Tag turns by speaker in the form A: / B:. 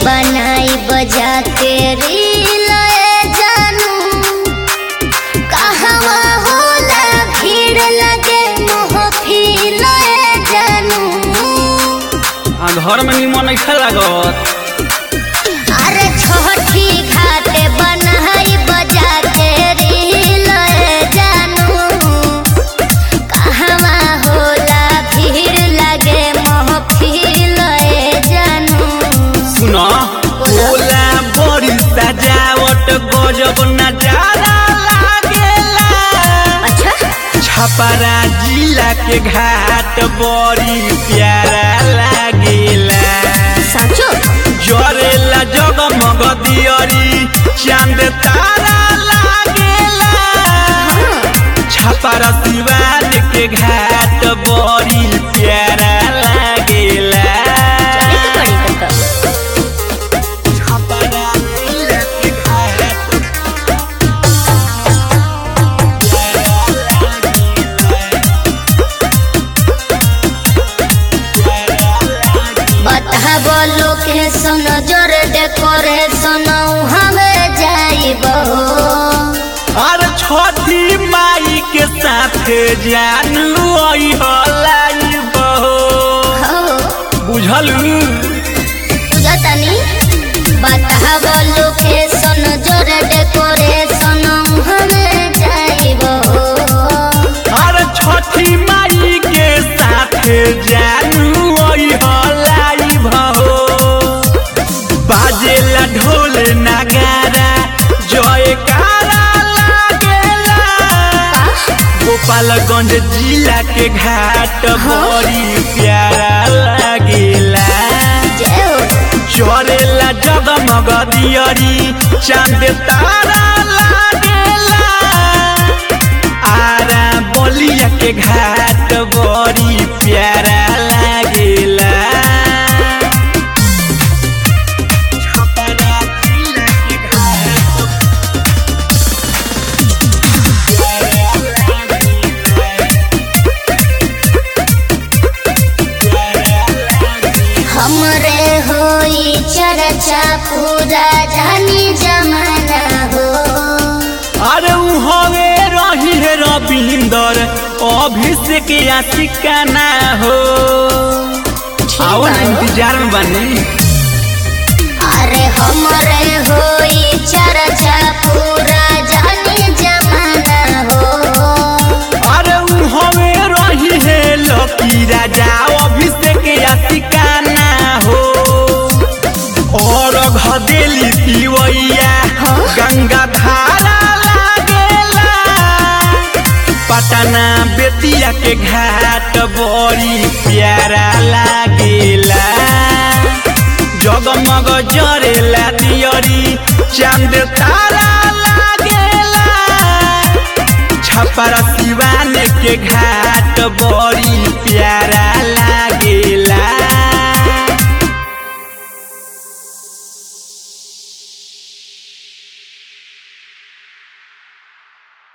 A: बनाई बजा के रील जानू कहवा होला भीड़ लगे मोहफिल जानू
B: आ घर में निमन नहीं लागत
A: अरे छोटी खाते बनाई बजा के रील जानू कहवा होला भीड़ लगे मोहफिल जानू
B: सुनो
A: बोला।
B: बोला बड़ी सजावट गजब नजारा लागेला
A: अच्छा
B: छपरा जिला के घाट बड़ी प्यारा लागेला
A: साचो
B: जरेला जगमग दियरी चांद तारा लागेला छपरा सिवान के घाट बड़ी प्यारा लागेला
A: चले के पड़ी तो
B: छपरा जिला के घाट
A: बता बोलो के सुन जोर डेकोरेशन हमें जाइब
B: और छोटी माई के साथ जानू आई हलाई बहो बुझलू
A: जतनी बता बोलो के सुन जोर डेकोरेशन हमें जाइब
B: और छोटी माई के साथ जानू आई हलाई बहो बाजेला ढोल नगारा जयकारा लागेला गोपालगंज जिला के घाट बड़ी प्यारा लागेला
A: जय हो
B: चरेला जगमग दियरी चांद तारा लागेला आरा बलिया के घाट बड़ी प्यारा लागेला छपरा जिला के घाट
A: हमरे होई चर्चा पूरा जानी जमाना हो
B: अरे उ हवे रही है रविंदर अभिषेक या सिकाना हो आओ ना इंतजार में बने
A: अरे हमरे होई चर्चा पूरा जानी जमाना हो
B: अरे उ हवे रही है लकी राजा अभिषेक या सिकाना हो और घदेली पिवैया गंगा धारा लागेला पटना बेतिया के घाट बड़ी प्यारा लागेला जगमग जरेला दियरी चांद तारा लागेला छपरा सिवान के घाट बड़ी प्यारा